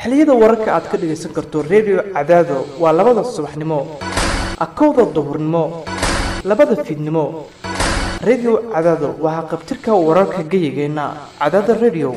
xilliyada wararka aad ka dhagaysan karto redio cadaado waa labada subaxnimo akowda duhurnimo labada fiidnimo redio cadaado waa haqabtirka wararka geyigeenna cadaada redio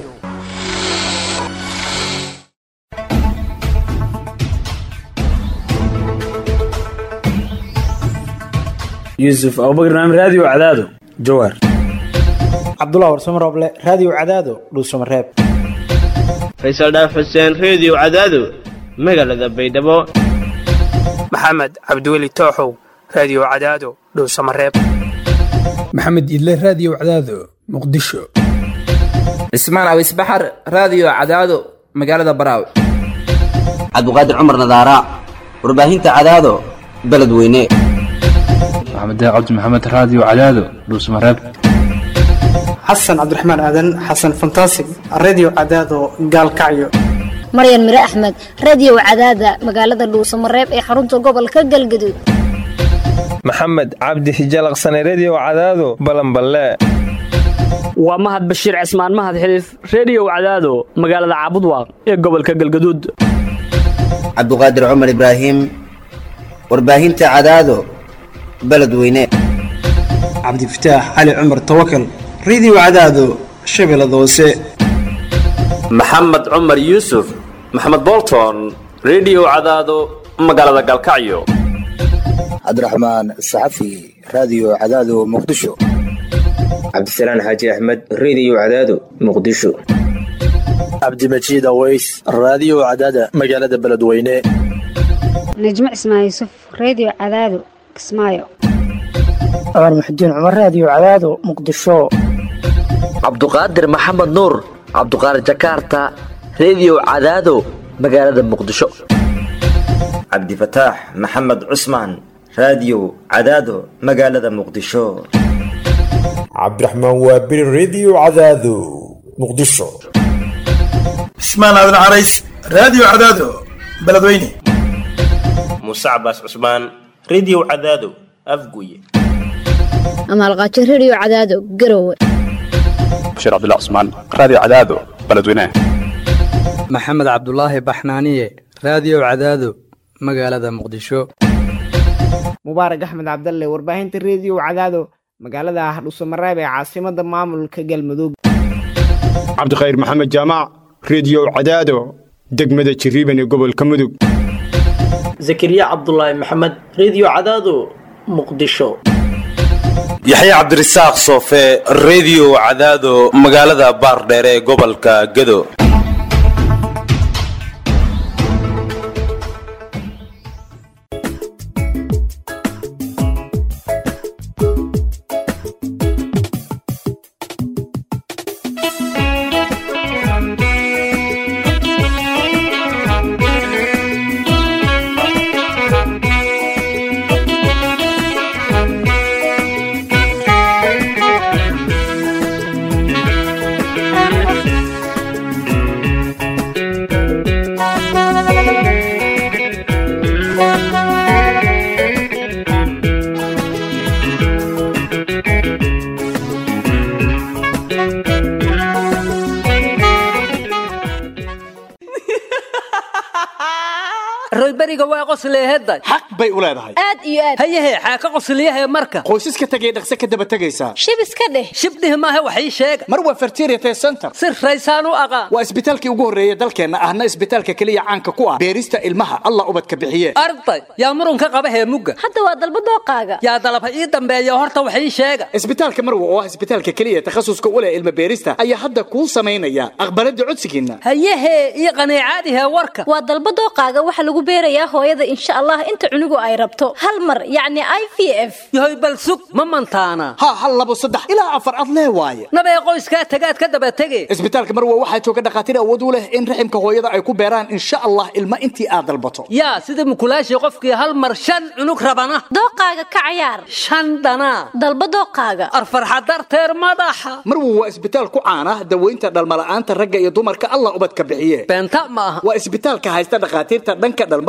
yuusuf abubakar naam raadiyo cadaado jawaar cabdullah warsamo rooble raadiyo cadaado dhuusamareeb faysal dhaaf xuseen reediyo cadaado magaalada baydhabo maxamed cabdiweli tooxow raadiyo cadaado dhowsamareeb maxamed idle raadiyo cadaado muqdisho cismaan awis baxar raadiyo cadaado magaalada baraaw cabdiqaadir cumar nadaara warbaahinta cadaado beledweyne maxamed cabdi maxamed raadiyo cadaado dhuusamareeb xasan cabdiraxmaan aadan xasan fantasig reediyo cadaado gaalkacyo maryan mire axmed reediyo cadaada magaalada dhuusamareeb ee xarunta gobolka galgaduud maxamed cabdi hijalaqsane reediyo cadaado balanballe waa mahad bashiir cismaan mahad xiliif reediyo cadaado magaalada caabudwaaq ee gobolka galgaduud cabduqaadir cumar ibraahim warbaahinta cadaado beledweyne cabdifataax cali cumar tawakal reediyo cadaado shabeellada hoose maxamed cumar yuusuf maxamed bolton reediyo cadaado magaalada galkacyo cabdiraxmaan saxafi raadiyo cadaado muqdisho cabdisalaan xaaji axmed reediyo cadaado muqdisho cabdimajiid aweys raadiyo cadaada magaalada beledweyne najmo cismaan yuusuf reediyo cadaado kismaayo cumar muxudiin cumar raadiyo cadaado muqdisho cabduqaadir maxamed nuur cabduqaadir jakaarta reediyo cadaado magaalada muqdisho cabdifataax maxamed cusmaan raadiyo cadaado magaalada muqdisho cabdiraxmaan waabiri reediyo cadaado muqdisho cismaan aadan carays raadiyo cadaado beledweyne muuse cabaas cusmaan reediyo cadaado afguye amaalqaajo reediyo cadaado garowe bashiir cabdilla cusmaan raadiyo cadaado beledweyne maxamed cabdulaahi baxnaaniye raadiyo cadaado magaalada muqdisho mubaarak axmed cabdalle warbaahinta reediyo cadaado magaalada hadhuusamareeb ee caasimada maamulka galmudug cabdikhayr maxamed jaamac reediyo cadaado degmada jiriiban ee gobolka mudug zakariya cabdulaahi maxamed reediyo cadaado muqdisho yaxya cabdirasaaq soofe reediyo cadaado magaalada baardheere ee gobolka gedo royberiga waa qosleeheday xaq bay u leedahay aad iyo aad hayahe xaa ka qosliyahe marka qoysaska tegay dhaqse ka daba tegaysaa shib iska dheh shibdhih maahe wax ii sheega mar waa fertiriate center si raysaan u aqaan waa isbitaalkii ugu horreeya dalkeenna ahna isbitaalka keliya caanka ku ah beerista ilmaha allah ubadka bixiye arday yaa murunka qaba heemugga hadda waa dalba dooqaaga yaa dalaba ii dambeeya horta wax ii sheega isbitaalka marwa oo ah isbitaalka keliya takhasuska u leh ilma beerista ayaa hadda kuu samaynaya aqbalada codsigiinna hayahe ii qaniicaadihe warka waa dalba dooqaaga waxa lagu beerayaa hooyada insha allah inta cunugu ay rabto hal mar yacni i v f yahoy bal sug ma mantaana ha hal labo saddex ilaa afar ad lee waaye nabee qoyskaa tagaad ka daba tege isbitaalka marwa waxaa jooga dhakhaatiir awood u leh in raximka hooyada ay ku beeraan insha allah ilma intii aad dalbato yaa sida mukulaashii qofkii hal mar shan cunug rabana dooqaaga ka cayaar shan dhanaa dalba dooqaaga arfarxa darteer madaxa marwa waa isbitaal ku caana daweynta dhalmala'aanta ragga iyo dumarka allah ubadka bixiye beenta ma aha waa isbitaalka haysta dhakhaatiirta dhanka dhalmada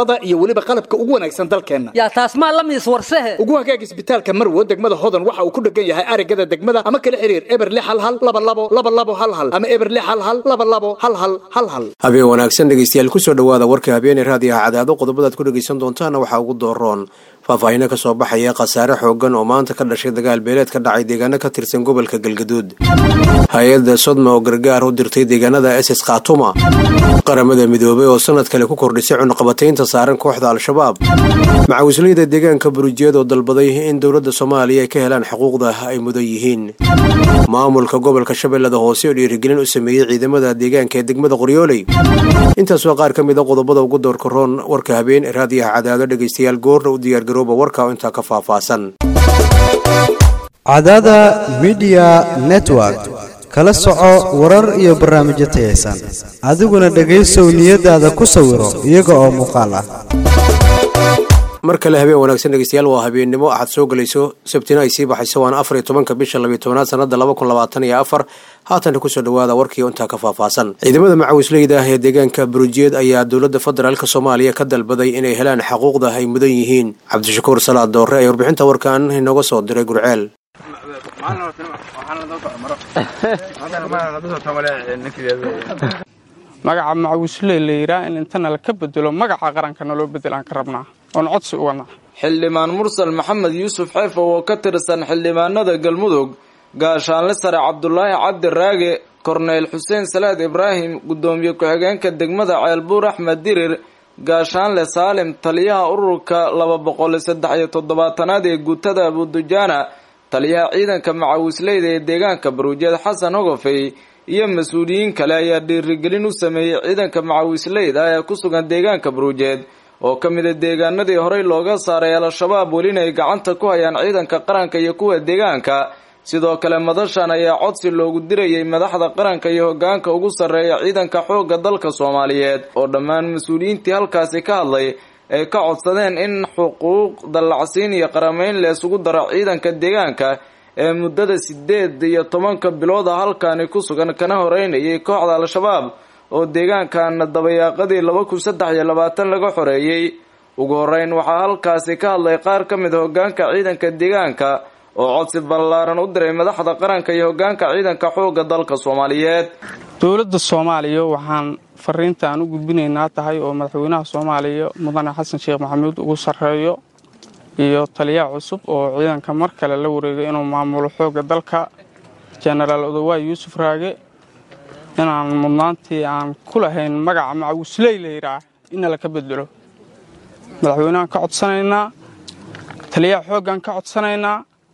farsamada iyo weliba qalabka ugu wanaagsan dalkeenna yaa taas maa la miis warsehe ugu hagaag isbitaalka marwo degmada hodan waxa uu ku dhegan yahay arigada degmada ama kala xiriir eber lix hal hal laba labo laba labo hal hal ama eber lix hal hal laba labo hal hal hal hal habeen wanaagsan dhegeystayaal kusoo dhowaada warka habeeney raadiyaha cadaado qodobadaad ku dhegeysan doontaana waxaa ugu dooroon faahfaahino ka soo baxaya khasaare xoogan oo maanta ka dhashay dagaal beeleed ka dhacay deegaano ka tirsan gobolka galgaduud hay-adda sodma oo gargaar u dirtay deegaanada ss khatuma qaramada midoobay oo sanad kale ku kordhisay cunuqabataynta saaran kooxda al-shabaab macawisleyda deegaanka burujiyeed oo dalbaday in dowladda soomaaliya ay ka helaan xuquuqda ay mudan yihiin maamulka gobolka shabeellada hoose oo dhiirigelin u sameeyey ciidamada deegaanka ee degmada qoryooley intaas waa qaar ka mid a qodobada ugu doorka roon warka habeen ee raadiyaha cadaado dhegaystayaal goorna u diyaargarooba warka oo intaa ka faahfaahsan cadaada midiya network kala soco warar iyo barnaamijyo tayaysan adiguna dhegaysow niyadaada ku sawiro iyaga oo muuqaal ah mar kale habeen wanaagsan dhegeystayaal waa habeennimo axad soo gelayso sabtina ay sii baxayso waana afar iyo tobanka bisha labiyo tobanaad sanada laba kun labaatan iyo afar haatana kusoo dhawaada warkii intaa ka faahfaahsan ciidamada macawisleyda ah ee deegaanka burujiyeed ayaa dowladda federaalk soomaaliya ka dalbaday inay helaan xaquuqda ay mudan yihiin cabdishakuur salaad doore ee warbixinta warkan inooga soo diray gurceel magaca macawisley la yidhaah in intana laka bedelo magaca qarankana loo bedelaan ka rabnaa oon codsi u wadnaa xildhibaan mursal maxamed yuusuf xeefow oo ka tirsan xildhibaanada galmudug gaashaanle sare cabdulaahi cabdi raage korneyl xuseen salaad ibraahim guddoomiye ku-xigeenka degmada ceelbuur axmed dirir gaashaanle saalim taliyaha ururka laba boqol saddex iyo toddobaatanaad ee guutada abudujaana taliyaha ciidanka macawisleyda ee deegaanka baruujeed xasan hogofey iyo mas-uuliyiin kale ayaa dhiirigelin u sameeyey ciidanka macawisleyda ee ku sugan deegaanka baruujeed oo ka mid a deegaanadii horey looga saaray al-shabaab welina ay gacanta ku hayaan ciidanka qaranka iyo kuwa deegaanka sidoo kale madashan ayaa codsi loogu dirayay madaxda qaranka iyo hogaanka ugu sarreeya ciidanka xoogga dalka soomaaliyeed oo dhammaan mas-uuliyiintii halkaasi ka hadlay ay ka codsadeen in xuquuq dallacsiin iyo qarameyn la isugu daro ciidanka deegaanka ee muddada sideed iyo tobanka bilooda halkaani ku sugan kana horeynayay kooxda al-shabaab oo deegaankan dabayaaqadii laba kun saddex iyo labaatan laga xoreeyey ugu horeyn waxaa halkaasi ka hadlay qaar ka mid a hogaanka ciidanka deegaanka oo codsi ballaaran u diray madaxda qaranka iyo hogaanka ciidanka xoogga dalka soomaaliyeed dowladda soomaaliya waxaan fariinta aan u gudbinaynaa tahay oo madaxweynaha soomaaliya mudane xasan sheekh maxamuud ugu sarreeyo iyo taliyaha cusub oo ciidanka mar kale la wareegay inuu maamulo xoogga dalka jenaraal odowaay yuusuf raage inaan mudnaantii aan ku lahayn magaca macawisley la yidhaah inna laka bedelo madaxweynehaan ka codsanaynaa taliyaha xooggaan ka codsanaynaa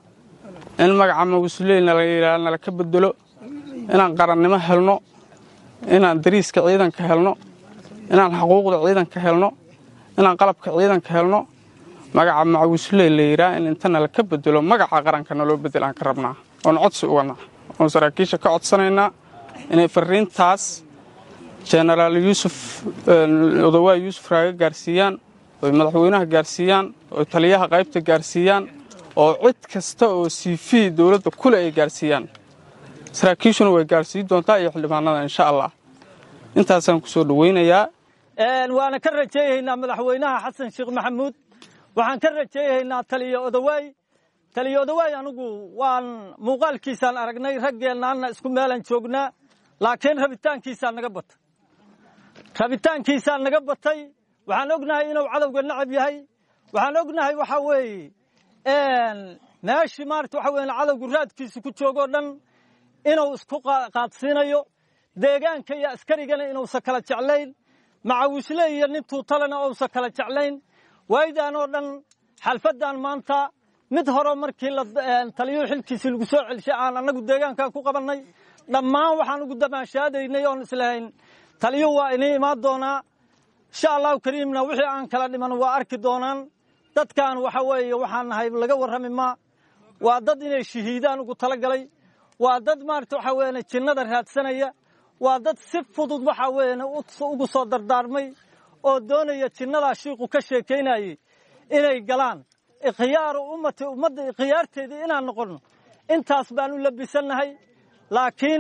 in magaca macawisleyna la yidhaah nalaka bedelo inaan qarannimo helno inaan dariiska ciidanka helno inaan xuquuqda ciidanka helno inaan qalabka ciidanka helno magaca macawisley la yidhaah in intana laka bedelo magaca qarankana loo bedelaan ka rabnaa oon codsi u wadnaa oon saraakiisha ka codsanaynaa inay fariintaas jenaraal yuusuf odowaay yuusuf raage gaarsiiyaan oy madaxweynaha gaarsiiyaan oy taliyaha qaybta gaarsiiyaan oo cid kasta oo cv dowladda kule ay gaarsiiyaan saraakiishuna way gaarsiin doontaa iyo xildhibaanada insha allah intaasaan ku soo dhoweynayaa waana ka rajaynaynaa madaxweynaha xasan sheekh maxamuud waxaan ka rajaynaynaa taliyo odowaay taliyo odowaay anigu waan muuqaalkiisaan aragnay raggeennaanna isku meelaan joognaa laakiin rabitaankiisaa naga batay rabitaankiisaa naga batay waxaan ognahay inuu cadowga nacab yahay waxaan ognahay waxa weeye meeshii maarata waxa weeye cadowgu raadkiisa ku joogoo dhan inuu isku qaadsiinayo deegaanka iyo askarigana inuusan kala jeclayn macawisle iyo nin tuutalena uusan kala jeclayn waaydan oo dhan xalfaddan maanta mid hore markii taliyuhu xilkiisii lagu soo celshay aan annagu deegaankan ku qabannay dhammaan waxaan ugu damaashaadaynay oon islahayn taliyuhu waa inii imaan doonaa insha allahu kariimna wixii aan kala dhiman waa arki doonaan dadkan waxa weeye waxaan nahay laga warrami maa waa dad inay shahiidaan ugu talagalay waa dad maarata waxa weeyane jinnada raadsanaya waa dad si fudud waxa weeyane ugu soo dardaarmay oo doonaya jinnadaa shiiqu ka sheekaynayey inay galaan ikhyaaru ummati ummadda ikhyaarteedii inaan noqonno intaas baan u labisannahay laakiin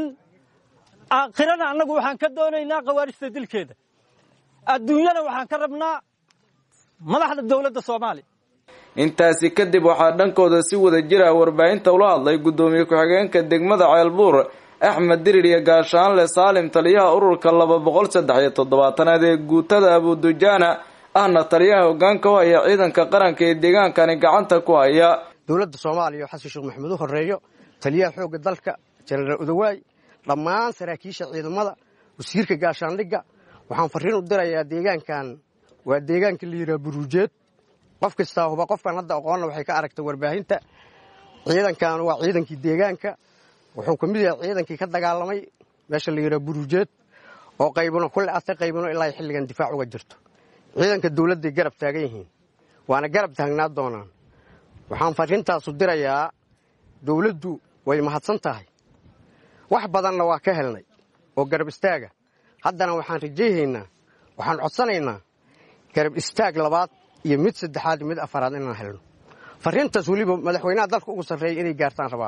aakhirana annagu waxaan ka doonaynaa khawaarijta dilkeeda adduunyana waxaan ka rabnaa madaxda dowladda soomaaliya intaasi kadib waxaa dhankooda si wada jira warbaahinta ula hadlay guddoomiye ku-xigeenka degmada ceelbuur axmed dirir iyo gaashaanle saalim taliyaha ururka laba boqol saddex iyo toddobaatanaad ee guutada abudujaana ahna taliyaha hogaanka u haya ciidanka qaranka ee deegaankani gacanta ku haya dowladda soomaaliya oo xasan sheekh maxamuud u horeeyo taliyaha xoogga dalka jenaraal odawaay dhammaan saraakiisha ciidamada wasiirka gaashaandhigga waxaan farriin u dirayaa deegaankan waa deegaanka la yidhaha buruujeed qof kastaa huba qofkan hadda aqoonna waxay ka aragtay warbaahinta ciidankan waa ciidankii deegaanka wuxuu ka mid yahay ciidankii ka dagaalamay meesha la yidhaha buruujeed oo qaybino kulle ata qaybino ilaa xilligan difaac uga jirto ciidanka dowladday garab taagan yihiin waana garab taagnaa doonaan waxaan farriintaasu dirayaa dowladdu way mahadsan tahay wax badanna waa ka helnay oo garab istaaga haddana waxaan rajayhaynaa waxaan codsanaynaa garab istaag labaad iyo mid saddexaad iyo mid afaraad inaan helno farriintaas weliba madaxweynaha dalka ugu sarreeya inay gaartaan rabaa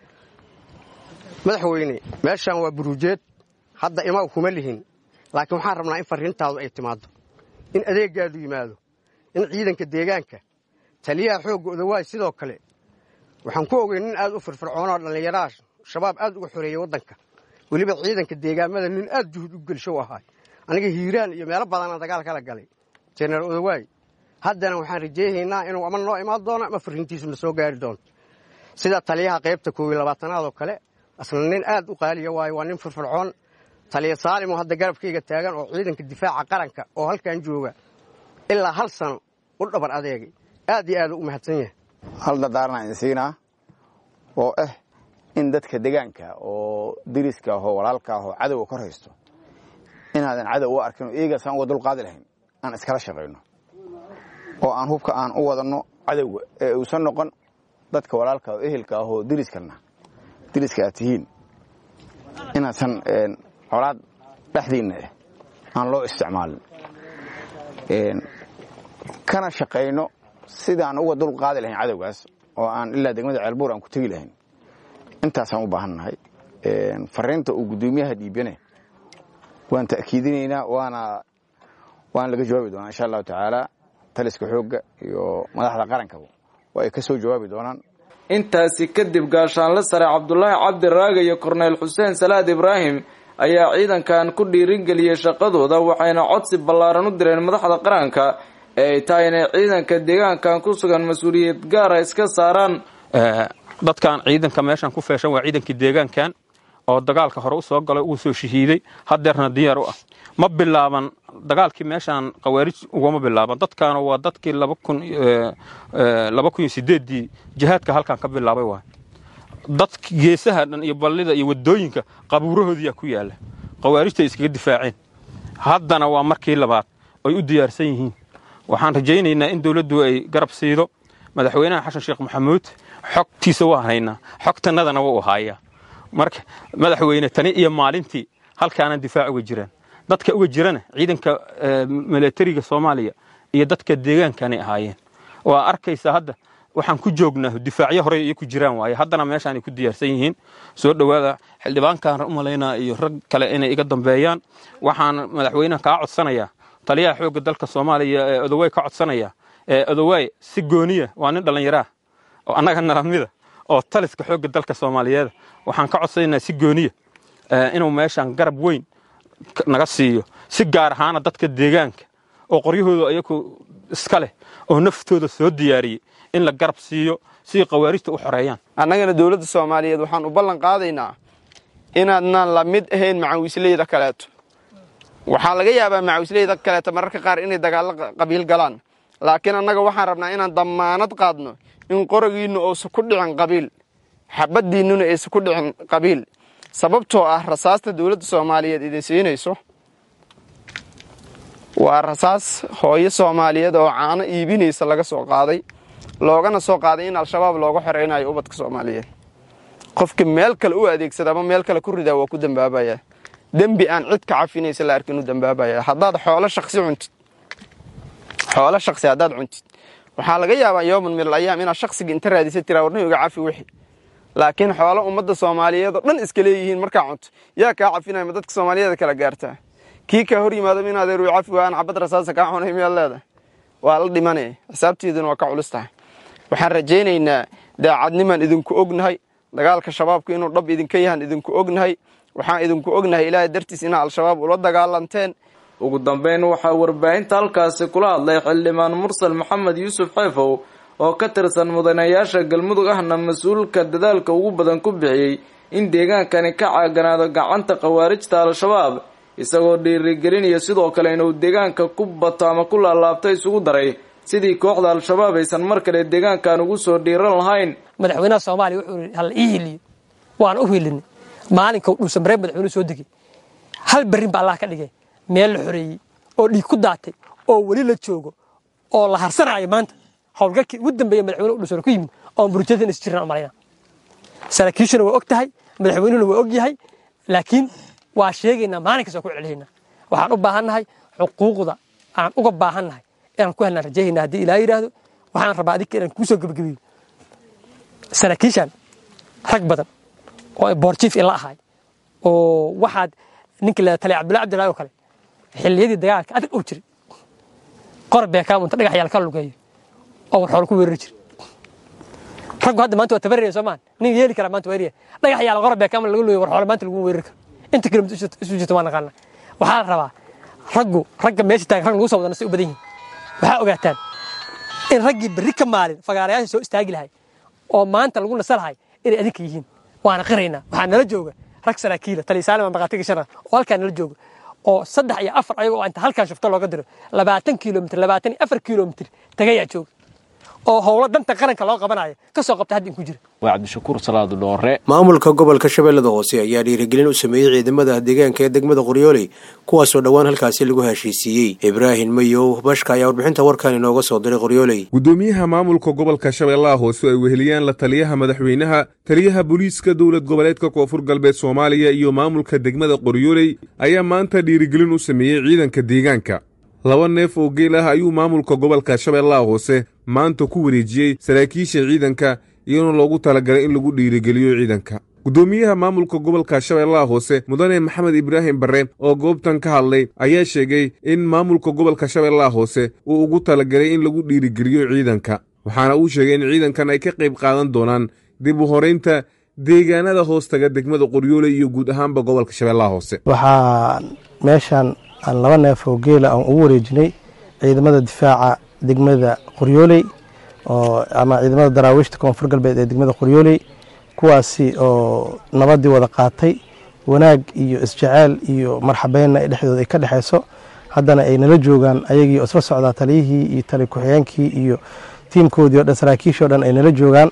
madaxweyne meeshaan waa buruujeed hadda imaw kuma lihin laakiin waxaan rabnaa in farriintaadu ay timaaddo in adeeggaadu yimaado in ciidanka deegaanka taliyaha xoogga odawaay sidoo kale waxaan ku ogey nin aad u firfircoonoo dhallinyaraha shabaab aad uga xoreeyey waddanka weliba ciidanka deegaamada nin aad juhud u gelsho u ahaay aniga hiiraan iyo meelo badanaan dagaal kala galay jenaraal odawaay haddana waxaan rajayhaynaa inuu ama noo imaan doono ama farriintiisuna soo gaari doonto sida taliyaha qaybta koob iyo labaatanaad oo kale asna nin aad u qaaliya waayo waa nin firfircoon taliya saalim oo hadda garabkayga taagan oo ciidanka difaaca qaranka oo halkan jooga ilaa hal sano u dhabar adeegay aad iyo aad u mahadsan yahay hal dardaarana idin siinaa oo ah in dadka degaanka oo diriska ahoo walaalka ahoo cadowga kor haysto inaadan cadow u arkin oo iyagasaan uga dulqaadi lahayn aan iskala shaqayno oo aan hubka aan u wadanno cadowga ee uusan noqon dadka walaalka oo ehelka ahoo diriskana diriska aad tihiin inaasan colaad dhexdiinna ah aan loo isticmaalin kana shaqayno sidaan uga dul qaadi lahayn cadowgaas oo aan ilaa degmada ceelbuur aan ku tegi lahayn intaasaan u baahannahay fariinta uu guddoomiyaha dhiibane waan ta'kiidinaynaa waana waana laga jawaabi doonaa insha allahu tacaala taliska xoogga iyo madaxda qarankaba oo ay ka soo jawaabi doonaan intaasi kadib gaashaanle sare cabdulaahi cabdi raaga iyo korneyl xuseen salaad ibraahim ayaa ciidankan ku dhiiringeliyey shaqadooda waxayna codsi ballaaran u direen madaxda qaranka ee ay tahay inay ciidanka deegaankan ku sugan mas-uuliyad gaara iska saaraan dadkan ciidanka meeshan ku feeshan waa ciidankii deegaankan oo dagaalka hore u soo galay uu soo shahiiday hadeerna diyaar u ah ma bilaaban dagaalkii meeshaan khawaarij ugama bilaaban dadkaana waa dadkii laba kun iyo sideeddii jihaadka halkan ka bilaabay waay dadka geesaha dhan iyo ballida iyo wadooyinka qabuurahoodiyaa ku yaala khawaarijta ay iskaga difaaceen haddana waa markii labaad ay u diyaarsan yihiin waxaan rajaynaynaa in dowladdu ay garab siido madaxweynaha xasan sheekh maxamuud xogtiisa waa haynaa xogtannadana waa u haayaa marka madaxweyne tani iyo maalintii halkaana difaac uga jiraan dadka uga jirana ciidanka milatariga soomaaliya iyo dadka deegaankanay ahaayeen waa arkaysa hadda waxaan ku joognaa difaacyo hore iyo ku jiraan waaye haddana meeshaanay ku diyaarsan yihiin soo dhowaada xildhibaankaan u malaynaa iyo rag kale inay iga dambeeyaan waxaan madaxweynaha kaa codsanayaa taliyaha xoogga dalka soomaaliya ee odowey ka codsanaya ee odowey si gooniya waa nin dhallinyaraah oo annaga nalamida oo taliska xoogga dalka soomaaliyeed waxaan ka codsanaynaa si gooniya inuu meeshaan garab weyn naga siiyo si gaar ahaana dadka deegaanka oo qoryahooda ayagu iska leh oo naftooda soo diyaariyey in la garab siiyo si khawaarijta u xoreeyaan annagana dowladda soomaaliyeed waxaan u ballan qaadaynaa inaadnaan la mid ahayn macawisleyda kaleeto waxaa laga yaabaa macawisleyda kaleeto mararka qaar inay dagaallo qabiil galaan laakiin annaga waxaan rabnaa inaan dammaanad qaadno in qorogiinnu uusan ku dhicin qabiil xabaddiinnuna aysan ku dhicin qabiil sababtoo ah rasaasta dowladda soomaaliyeed idin siinayso waa rasaas hooyo soomaaliyeed oo caano iibinaysa laga soo qaaday loogana soo qaaday in al-shabaab looga xoreynayo ubadka soomaaliyeed qofka meel kale u adeegsada ama meel kale ku ridaa waa ku dambaabayaa dembi aan cid ka cafinaysa la arkin u dambaabaya haddaad xoolo shaksi cuntid xoolo shaksi haddaad cuntid waxaa laga yaabaa yooman min alayaam inaad shaksiga inta raadisa tiraa warna iga cafi wixi laakiin xoolo ummadda soomaaliyeed oo dhan iska leeyihiin markaa cunto yaa kaa cafinaya ma dadka soomaaliyeeda kala gaartaa kii kaa hor yimaado in adeer cafi waaan cabad rasaasa kaa cunay miyaad leedahay waa la dhimanaya xisaabteeduna waa ka culus tahay waxaan rajaynaynaa daacadnimaan idinku ognahay dagaalka shabaabku inuu dhab idinka yahan idinku ognahay waxaan idinku ognahay ilaahay dartiis inaa al-shabaab ula dagaalanteen ugu dambeyn waxaa warbaahinta halkaasi kula hadlay xildhibaan mursal maxamed yuusuf xeefow oo ka tirsan mudanayaasha galmudug ahna mas-uulka dadaalka ugu badan ku bixiyey in deegaankani ka caaganaado gacanta khawaarijta al-shabaab isagoo dhiirigelinaya sidoo kale inuu deegaanka ku bato ama ku laalaabto isugu daray sidii kooxda al-shabaab aysan mar kale deegaankan ugu soo dhiiran lahayn madaxweynaha soomaaliya wuxuu yidhi hal ii hiliyo waan u hilinay maalinka dhuusan mareeb madaxweynuhu soo degay hal berrin ba allah ka dhigay meel la xoreeyey oo dhiig ku daatay oo weli la joogo oo la harsanaayo maanta howlgalkii ugu dambeeya madaxweynuhu dhuusan ku yimid oon burjadan is jiran malayna saraakiishuna waa og tahay madaxweynuhuna waa og yahay laakiin waa sheegaynaa maalin kasta waa ku celcelinaa waxaan u baahannahay xuquuqda aan uga baahannahay inaan ku helnaan rajaynaa haddii ilaa yidhaahdo waxaan rabaa adinka inaan kuu soo gebagabeeyo saraakiishan rag badan oo boorjiif ila ahay oo waxaad ninka la taliya cabdullahi cabdillahi oo kale xilliyadii dagaalka adag oo jiray qor beekaam unta dhagax yaal ka lugeeyo oo warxool ku weerari jiray raggu hadda maanta waa tabaraya soomaan nin yeeli kara maanta weeraya dhagax yaal qor beekaam lagu lugeeyo warxool maanta lagu weerari karo inta kilomitir isu jirta waa naqaana waxaa la rabaa raggu ragga meesha taagan rag lagu soo wadana say u badan yihiin waxaa ogaataan in raggii berri ka maalin fagaarayaasha soo istaagi lahay oo maanta lagu nasa lahay inay adinka yihiin waana qiraynaa waxaa nala jooga rag saraakiila taliysaalima maqaatiga shana oo halkaa nala jooga oo saddex iyo afar ayagoo inta halkan shufto looga diro labaatan kilomitr labaatan iyo afar kilomitr tagayaa jooga oo howlo danta qaranka loo qabanayo ka soo qabta hadda inku jira waa cabdishakuur salaadu dhoore maamulka gobolka shabeellada hoose ayaa dhiirigelin u sameeyey ciidamada deegaanka ee degmada qoryooley kuwaasoo dhowaan halkaasi lagu heshiisiiyey ibraahim mayow bashka ayaa warbixinta warkan inooga soo diray qoryooley gudoomiyaha maamulka gobolka shabeellaha hoose ay weheliyaan la taliyaha madaxweynaha taliyaha booliiska dowlad goboleedka koonfur galbeed soomaaliya iyo maamulka degmada qoryooley ayaa maanta dhiirigelin u sameeyey ciidanka deegaanka laba neef oo geel ah ayuu maamulka gobolka shabeellaha hoose maanta ku wareejiyey saraakiisha ciidanka iyadoo loogu talagalay in lagu dhiirigeliyo ciidanka guddoomiyaha maamulka gobolka shabeellaha hoose mudane maxamed ibraahim barre oo goobtan ka hadlay ayaa sheegay in maamulka gobolka shabeellaha hoose uu ugu talagalay in lagu dhiirigeliyo ciidanka waxaana uu sheegay in ciidankan ay ka qayb qaadan doonaan dib u horaynta deegaanada hoostaga degmada qoryoole iyo guud ahaanba gobolka shabeellaha hoose waxaa meeshan aan laba neef oo geela aan ugu wareejinay ciidamada difaaca degmada qoryooley oo ama ciidamada daraawiishta koonfur galbeed ee degmada qoryooley kuwaasi oo nabadii wada qaatay wanaag iyo isjeceyl iyo marxabeynna ay dhexdooda ay ka dhexeyso haddana ay nala joogaan ayagii isla socdaa taliyihii iyo tali ku-xigeenkii iyo tiimkoodii o dhan saraakiishii o dhan ay nala joogaan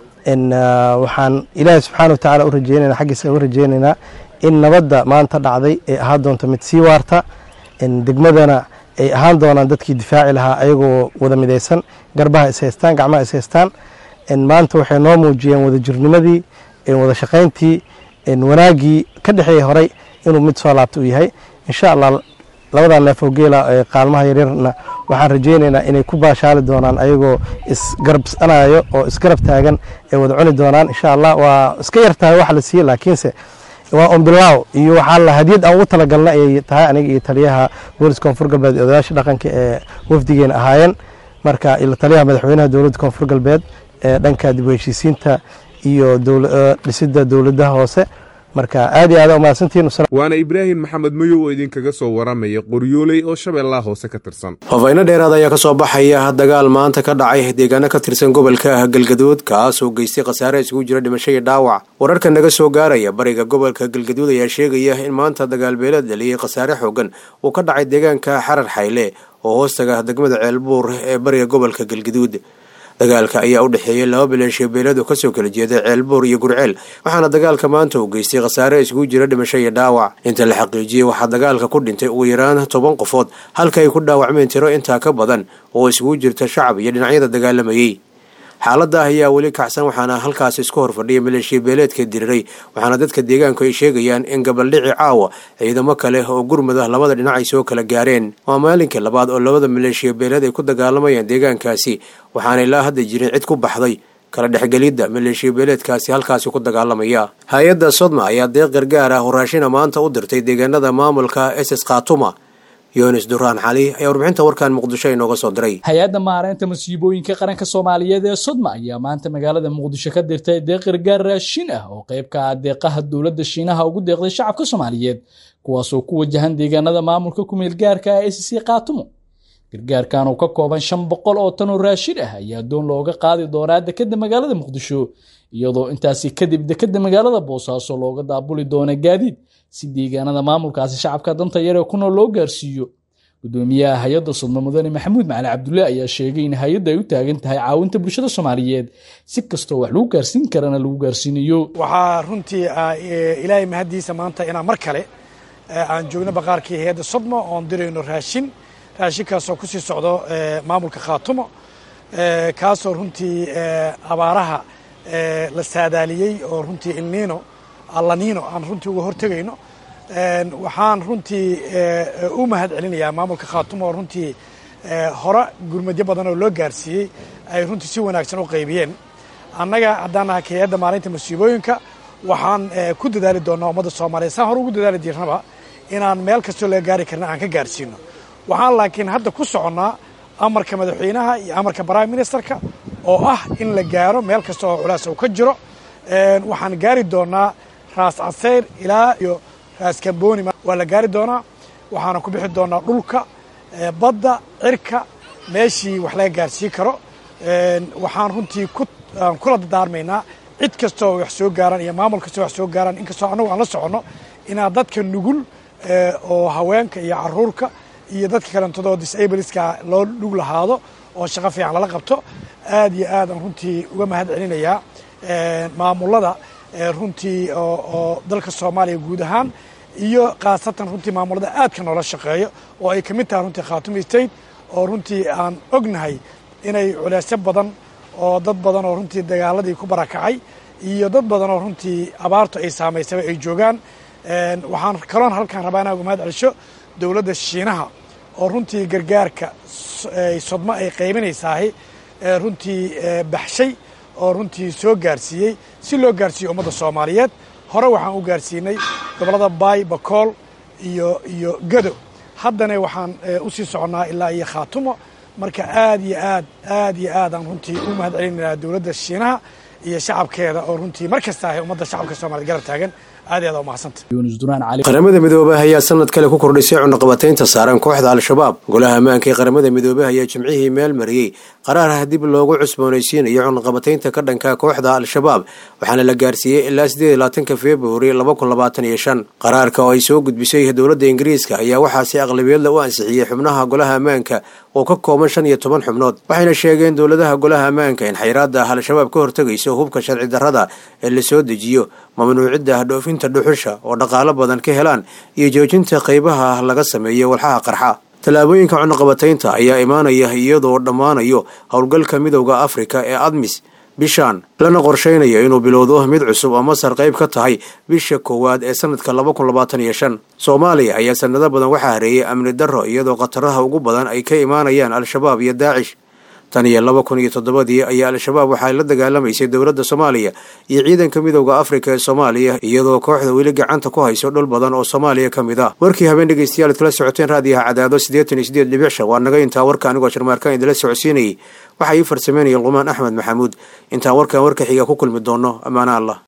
waxaan ilaahay subxaana wa tacaala u rajeynayna xaggiisa u rajeynaynaa in nabadda maanta dhacday ay ahaan doonto mid sii waarta degmadana ay ahaan doonaan dadkii difaaci lahaa ayagoo wada midaysan garbaha is haystaan gacmaha is haystaan maanta waxay noo muujiyeen wadajirnimadii wada shaqayntii wanaaggii ka dhexeeyay horay inuu mid soo laabta u yahay insha allah labadaa neef oo geela ee qaalmaha yaryarna waxaan rajeynaynaa inay ku baashaali doonaan ayagoo isgarabsanayo oo isgarab taagan ay wada cuni doonaan insha allah waa iska yar tahay wax la siiye laakiinse waa ombilaaw iyo waxaa la hadiyad aan ugu talagalna ayay tahay aniga iyo taliyaha booliska koonfur galbeed ee odayaasha dhaqanka ee wafdigeena ahaayeen marka taliyaha madaxweynaha dowladda koonfur galbeed ee dhanka dib u heshiisiinta iyo dhisida dowladaha hoose marka aad iyo aad umahadsantihiin waana ibraahim maxamed mayow oo idinkaga soo waramaya qoryooley oo shabeellaha hoose ka tirsan faafayno dheeraad ayaa kasoo baxaya dagaal maanta ka dhacay deegaano ka tirsan gobolka galgaduud kaasoo geystay khasaare isugu jira dhimasho iyo dhaawac wararka naga soo gaaraya bariga gobolka galgaduud ayaa sheegaya in maanta dagaal beeleed dhaliyey khasaare xoogan uu ka dhacay deegaanka xarar xayle oo hoostaga degmada ceelbuur ee bariga gobolka galgaduud dagaalka ayaa u dhexeeyey laba bileenshiyo beeleed oo kasoo kala jeeda ceelbuur iyo gurceel waxaana dagaalka maanta uu geystay khasaare isugu jira dhimasho iyo dhaawac inta la xaqiijiyey waxaa dagaalka ku dhintay ugu yaraan toban qofood halka ay ku dhaawacmeen tiro intaa ka badan oo isugu jirta shacab iyo dhinacyada dagaalamayey xaalada ayaa weli kacsan waxaana halkaas isku horfadhiya maleeshiya beeleedka diriray waxaana dadka deegaanku ay sheegayaan in gabaldhici caawa ciidamo kale oo gurmud ah labada dhinac ay soo kala gaareen waa maalinkii labaad oo labada maleeshiya beeleed ay ku dagaalamayaan deegaankaasi waxaana ilaa hadda jirin cid ku baxday kala dhexgelidda maleeshiya beeleedkaasi halkaasi ku dagaalamaya hay-adda sodma ayaa deeq gargaar ah oo raashina maanta u dirtay deegaanada maamulka ss khatuma yunis duraan cali ayaa warbixinta warkan muqdisho inooga soo diray hay-adda maareynta masiibooyinka qaranka soomaaliyeed ee sodma ayaa maanta magaalada muqdisho ka dirtay deeq gargaar raashin ah oo qayb ka ah deeqaha dowladda shiinaha ugu deeqday shacabka soomaaliyeed kuwaasoo ku wajahan deegaanada maamulka kumeel gaarka ah ee sc kaatumo gargaarkan oo ka kooban shan boqol oo tan oo raashin ah ayaa doon looga qaadi doonaa dekeda magaalada muqdisho iyadoo intaasi kadib dekeda magaalada boosaaso looga daabuli doona gaadiid si deegaanada maamulkaasi shacabka danta yar ee ku nool loo gaarsiiyo gudoomiyaha hay-adda sodmo mudane maxamuud macali cabdulle ayaa sheegay in hay-adda ay u taagan tahay caawinta bulshada soomaaliyeed si kastoo wax lagu gaarsiin karana lagu gaarsiinayo waxaa runtii ilaahay mahaddiisa maanta inaan mar kale aan joogno baqaarkii hay-adda sodmo oon dirayno raashin raashinkaasoo ku sii socdo maamulka khaatumo kaasoo runtii abaaraha la saadaaliyey oo runtii ilniino allanino aan runtii uga hortegayno waxaan runtii u mahad celinayaa maamulka khaatumo oo runtii hore gurmadyo badan oo loo gaarsiiyey ay runtii si wanaagsan u qaybiyeen annaga haddaan nahay hay-adda maalinta masiibooyinka waxaan ku dadaali doonaa ummadda soomaaliyeed saan hore ugu dadaali jirnaba inaan meel kastoo laga gaari karna aan ka gaarsiino waxaan laakiin hadda ku soconnaa amarka madaxweynaha iyo amarka prime ministerka oo ah in la gaaro meel kasta oo culaas uu ka jiro waxaan gaari doonaa raas caseyr ilaa iyo raas kambooni waa la gaari doonaa waxaana ku bixi doonaa dhulka badda cirka meeshii wax laga gaarsiin karo waxaan runtii kula dadaarmaynaa cid kastoo wax soo gaaraan iyo maamul kastoo wax soo gaaraan inkastoo annagu aan la soconno inaa dadka nugul oo haweenka iyo caruurka iyo dadka kalentadoo disableska loo dhug lahaado oo shaqo fiican lala qabto aad iyo aad aan runtii uga mahad celinayaa maamulada runtii oo dalka soomaaliya guud ahaan iyo khaasatan runtii maamulada aadka noola shaqeeyo oo ay ka mid tahay runtii khaatumi state oo runtii aan ognahay inay culeysyo badan oo dad badan oo runtii dagaaladii ku barakacay iyo dad badan oo runtii abaartu ay saamaysaba ay joogaan waxaan kaloon halkaan rabaa inaa uga mahad celisho dowladda shiinaha oo runtii gargaarka sodmo ay qaybinaysaahi runtii baxshay oo runtii soo gaarsiiyey si loo gaarsiiyo ummadda soomaaliyeed hore waxaan u gaarsiinay gobollada baay bakool iyo iyo gado haddana waxaan u sii soconnaa ilaa iyo khaatumo marka aad iyo aad aad iyo aadaan runtii u mahad celinaynaa dowladda shiinaha iyo shacabkeeda oo runtii mar kasta ahay ummadda shacabka soomaaliyed garab taagan aad iyo aad u mahadsanta qaramada midoobey ayaa sanad kale ku kordhisay cunaqabataynta saaran kooxda al-shabaab golaha ammaanka ee qaramada midoobey ayaa jimcihii meel mariyey qaraarah dib loogu cusboonaysiinayo cunaqabataynta ka dhanka kooxda al-shabaab waxaana la gaarsiiyey ilaa sideed iyo labaatanka februari laba kun labaatan iyo shan qaraarka oo ay soo gudbisay dowladda ingiriiska ayaa waxaa si aqlabiyadla u ansixiyey xubnaha golaha ammaanka oo ka kooban shan iyo toban xubnood waxayna sheegeen dowladaha golaha ammaanka in xayraadda al-shabaab ka hortegayso hubka sharci darrada ee la soo dejiyo mamnuucidda dhoofinta dhuxusha oo dhaqaalo badan ka helaan iyo joojinta qaybaha laga sameeyo walxaha qarxa tallaabooyinka cunaqabataynta ayaa imaanaya iyadoo dhammaanayo howlgalka midowda afrika ee admis bishaan lana qorshaynayo inuu bilowdo mid cusub oo masar qayb ka tahay bisha koowaad ee sanadka laba kun labaatan iyo shan soomaaliya ayaa sanado badan waxaa hareeyay amni darro iyadoo khataraha ugu badan ay ka imaanayaan al-shabaab iyo daacish tan iyo laba kun iyo toddobadii ayaa al-shabaab waxay la dagaalamaysay dowladda soomaaliya iyo ciidanka midowda afrika ee soomaaliya iyadoo kooxda weli gacanta ku hayso dhul badan oo soomaaliya ka mid ah warkii habeen dhegeystayaal ad kala socoteen raadiyaha cadaado siddeetan iyo sideed dhibic shan waa naga intaa warka anigoo sharmaarkaan idinla socodsiinayay waxaa ii farsameynaya luqmaan axmed maxamuud intaan warkan warka xiga ku kulmi doono ammaana allah